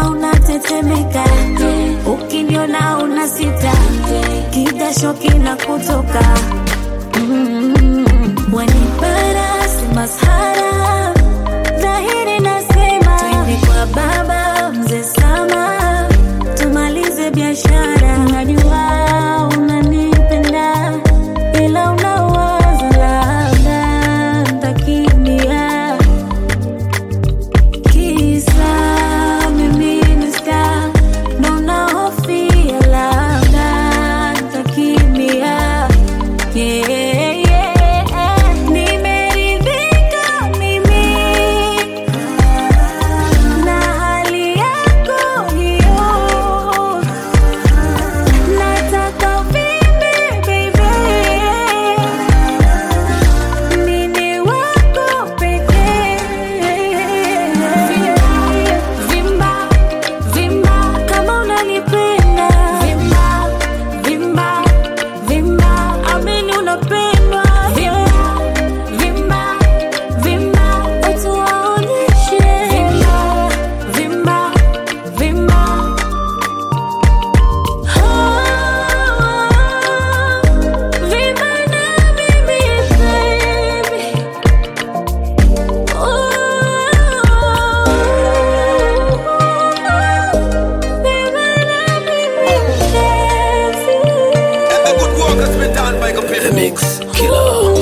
Ukiniona unatetemeka, ukiniona una sita, kidasho kinakutoka mm, wanipara si masahara, dhahiri nasema twende kwa baba mzee Sama, tumalize biashara. Najua unanipenda ila unawaza labda ntakimbia kisa mimi ni star, ndo nahofia labda ntakimbia. Yeah, yeah. Nimeridhika mimi na hali yako hiyo, nataka uvimbe baby, mimi wako pekee. Vimba, vimba kama unanipenda. Vimba, vimba, vimba, amini unapendwa. Vimba, vimba, vimba, watu waonyeshe. Vimba, vimba, vimba. Oh, vimba na mimi baby. And the good work has been done by Computer Mix Killer.